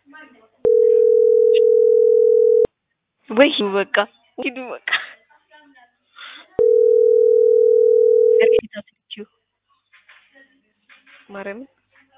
ወይ በቃ ሂዱ በቃ ማርያምን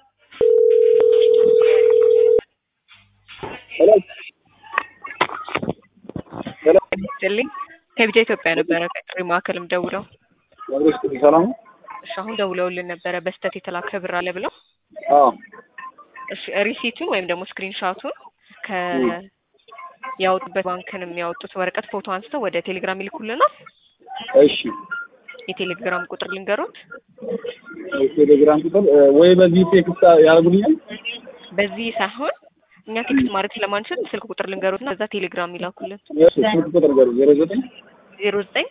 ይስጥልኝ ከቢጃ ኢትዮጵያ ነበረ ከጥሪ ማዕከልም ደውለው ሰላም ነው? እሺ አሁን ደውለውልን ነበረ በስተት የተላከ ብር አለ ብለው አዎ እሺ ሪሲቱን ወይም ደግሞ ስክሪንሻቱን ከ ያወጡበት ባንክን የሚያወጡት ወረቀት ፎቶ አንስተው ወደ ቴሌግራም ይልኩልናል። እሺ የቴሌግራም ቁጥር ልንገሩት። ቴሌግራም ቁጥር ወይ በዚህ ቴክስት ያደርጉልኛል። በዚህ ሳይሆን እኛ ቴክስት ማድረግ ስለማንችል ስልክ ቁጥር ልንገሩት እና በዛ ቴሌግራም ይላኩልን። እሺ ስልክ ቁጥር ገሩ ዜሮ ዘጠኝ ዜሮ ዘጠኝ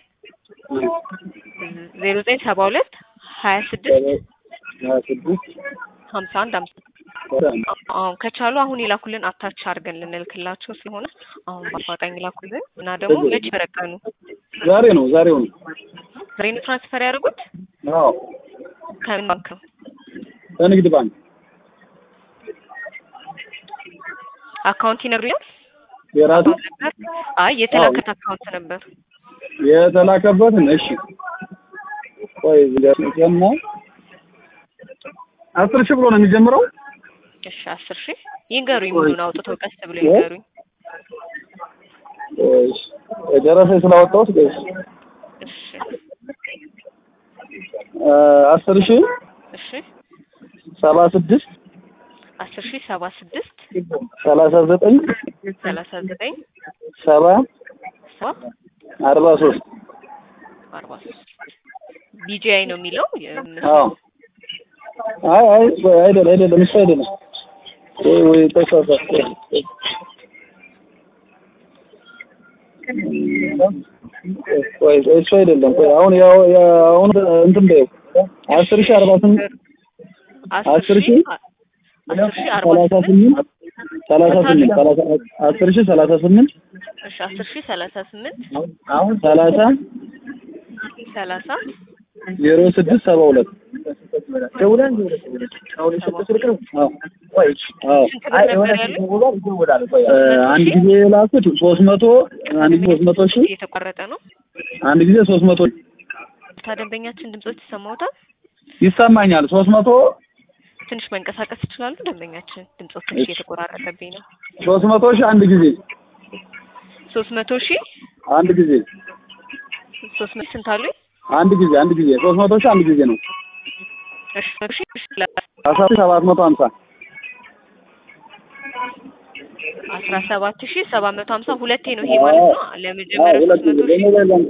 ዜሮ ዘጠኝ ሰባ ሁለት ሀያ ስድስት ሀያ ስድስት ሀምሳ አንድ አምሳ አሁን ከቻሉ አሁን ይላኩልን አታች አድርገን ልንልክላቸው ስለሆነ አሁን በአፋጣኝ ይላኩልን እና ደግሞ መች በረቀኑ ዛሬ ነው ዛሬው ነው። ዛሬ ነው ትራንስፈር ያደርጉት አዎ ከምን ባንክ ነው? በንግድ ባንክ አካውንት ይነግሩኛል። የራሱ ነበር አይ የተላከት አካውንት ነበር። የተላከበትን እሺ ቆይ ዝጋና አስር ሺህ ብሎ ነው የሚጀምረው። እሺ አስር ሺህ ይንገሩኝ። ሙሉን አውጥተው ቀስ ብሎ ይንገሩኝ። እሺ ደረሰ ስላወጣሁት እሺ እሺ አስር ሺህ እሺ ሰባ ስድስት አስር ሺህ ሰባ ስድስት ሰላሳ ዘጠኝ ሰላሳ ዘጠኝ ሰባ ሰባ አርባ ሶስት አርባ ሶስት ቢጂአይ ነው የሚለው አዎ አይ አይ ቆይ አይደለም አይደለም እሱ አይደለም ወይ ወይ ተሳሳትኩ ቆይ እሱ አይደለም ቆይ አሁን ያው አሁን እንትን በይው አስር ሺህ አርባ ስምንት አስር ሺህ አስር ሺህ አርባ ሰላሳ ስምንት ስምንት ሰላሳ ስምንት ሰላሳ አስር ሺህ ሰላሳ ስምንት እሺ አስር ሺህ ሰላሳ ስምንት አሁን ሰላሳ ሰላሳ ዜሮ ስድስት ሰባ ሁለት ደውለን ስንት ብር ነበር ያሉት? አንድ ጊዜ የላኩት ሶስት መቶ አንድ ጊዜ ሶስት መቶ ሺህ እየተቋረጠ ነው። አንድ ጊዜ ሶስት መቶ ታ ደንበኛችን ድምጾች ይሰማዎታል? ይሰማኛል ሶስት መቶ ትንሽ መንቀሳቀስ ይችላሉ? ደንበኛችን ድምጾች ትንሽ እየተቆራረጠብኝ ነው። ሶስት መቶ ሺህ አንድ ጊዜ ሶስት መቶ ሺህ አንድ ጊዜ ሶስት መቶ ስንት አሉኝ? አንድ ጊዜ አንድ ጊዜ ሶስት መቶ ሺህ አንድ ጊዜ ነው እሺ መቶ ሺህ እሺ አስራ ሰባት መቶ ሀምሳ አስራ ሰባት ሺህ ሰባት መቶ ሀምሳ ሁለቴ ነው ይሄ ማለት ነው። ለመጀመሪያው ሶስት መቶ ሺህ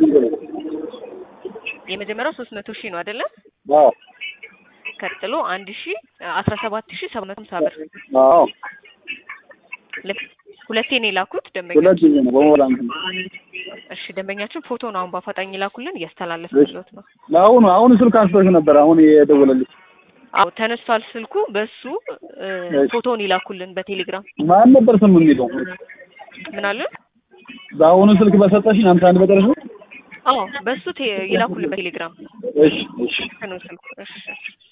የመጀመሪያው ሶስት መቶ ሺህ ነው አይደለ? አዎ ቀጥሎ አንድ ሺህ አስራ ሰባት ሺህ ሰባት መቶ ሀምሳ ብር አዎ ሁለት- ሁለቴ ነው የላኩት ደንበኛ ሁለት ጊዜ ነው በሞላ እንትን እሺ ደንበኛችን ፎቶ ነው አሁን በአፋጣኝ ይላኩልን እያስተላለፍንሎት ነው። ለአሁኑ አሁን ስልክ አንስቶሽ ነበር አሁን የደወለልሽ አዎ ተነስቷል ስልኩ በሱ እ፣ ፎቶውን ይላኩልን በቴሌግራም ማን ነበር ስሙ የሚለው ምን አለ በአሁኑ ስልክ በሰጠሽኝ ሀምሳ አንድ በደረሰ አዎ በሱ ቴ- ይላኩልን በቴሌግራም እሺ እሺ ነው ስልኩ እሺ